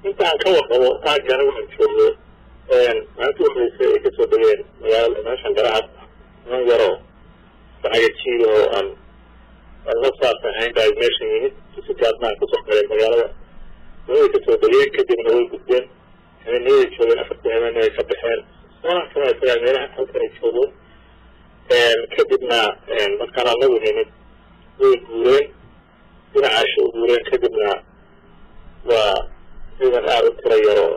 intaan ka warqabo aagga anigu aan joogo maalintii horreysay ay kasoo degeen magaalada meeshan garacad niman yaroo lacaga jiida oo aan aan la saabsan ahayn baa meeshan yimid si gaadmaan kusoo galeen magaalada way kasoo degeen kadibna way gudbeen habeenaday joogeen afartii habeen ay ka baxeen soonaa kama isagaa meelaha halkan ay joogo kadibna markaan anagu nimid way guureen dhinacaasha u guureen kadibna waa ciidan aada u tira yaroo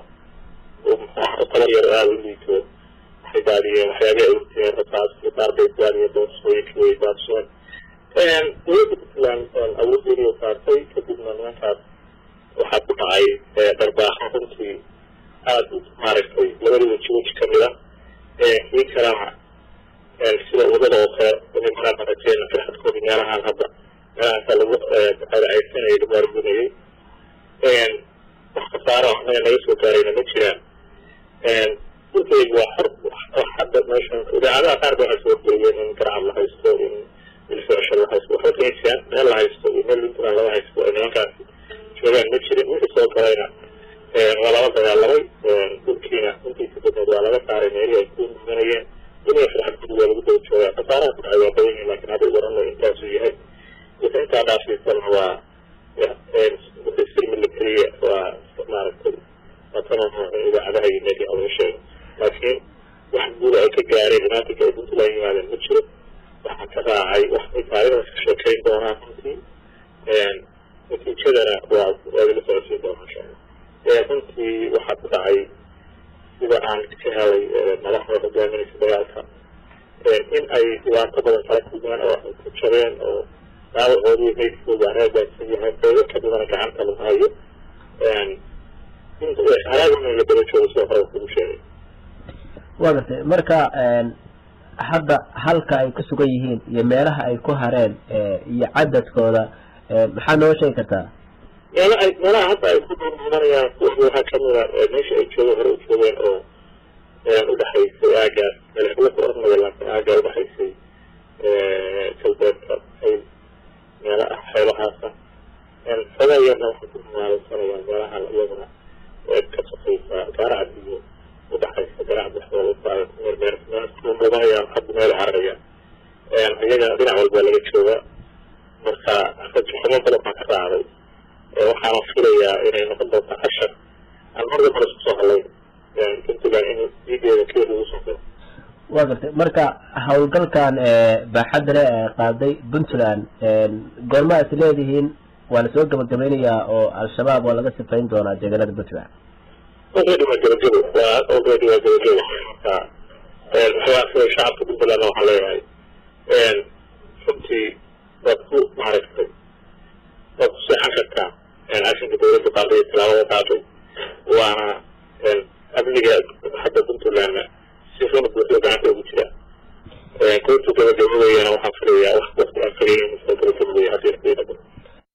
tala yaro aada u liito waxay daadiyeen waxyaabay awurteen rasaas iyo qaar bay daadiyeen boorsooyinkii way daadsheen dowladda puntland awoodeedii saartay kadibna nimankaas waxaa ku dhacay dharbaaxo runtii aada u maaragtay labada weji weji kamid a kii kalena sida wadada oo kale nimanaan aragteen firxadkoodi meelahaan hadda meelahaasa lagu caysanayay lagu argunayay wax khasaaro anaga naga soo gaarayna ma jiraan dhulkaygu waa xor hadda meeshan idaacadaha qaar baa soo geliyeen in garcad la haysto in ilfocesho la haysto waxba kama jiraan meel la haysto iyo meel puntland laga haysto ay nimankaasi joogaan ma jirin wixii soo galayna waa lala dagaalamay dhulkiina intiisa badneed waa laga saaray meelihii ay ku mudanayeen inay farxad gudi waa lagu daba joogaa khasaaraha ku dhacay waa badan yihin lakin hadda warano intaasuu yahay wixii intaa dhaafsiisana waa wixii silmi la keliya waa maaragtay idaacadaha iyo media laga sheego laakiin wax guuda ay ka gaareen dhamaantinka ay puntland yimaadeen ma jiro waxaa ka raacay wax ay taariikhdas ka sheekayn doonaan runtii natiijadana waa waadala socodsiin doonaa insha allah runtii waxaa ku dhacay sida aan ka helay madaxda hogaaminaysa dagaalka in ay dhibaato badan kala kulmeen oo ay ku jabeen oo dhaawacoodii meydkooda reegaadsan yahay qeybo kadibana gacanta lagu hayo halaagana la daba joogo sida hore kugu sheegay waa gartay marka hadda halka ay ku sugan yihiin iyo meelaha ay ku hareen iyo cadadkooda maxaa noo sheegi kartaa meela ay meelaha hadda ay ku dhurmudanayaan kuwa waxaa kamid a meesha ay joogo hore u joogeen oo udhexaysay aagaas madaxweyne ku ormaya laakiin aaggaa udhexaysay galbeedka ayl meela ah xeebahaasa xogaa yarna waxay ku maaleysanayaan meelaha iyaduna ka sokaysa gaaracad iyo udhexaysa garacad waxdooda mudanayaan hadda meel cararayaan iyaga dhinac walbaa laga joogaa marka rajaxumo badan baa ka raacday waxaana filayaa inay noqon doonta cashar aan marga hore isku soo hadlayn puntland in diigeeda keliya lagu soo diro waa gartay marka howlgalkan baaxadda le ee qaaday puntland goorma is leedihiin waa lasoo gabagabaynayaa oo al-shabaab waa laga sifayn doonaa deegaanada puntland already waa gabagabo waa already waa gabagabo marka waxaa shacabka puntlandna waxaan leeyahay runtii waad ku maaragtay waad ku seexan kartaa cashinka dawladda qaadaya tilaabada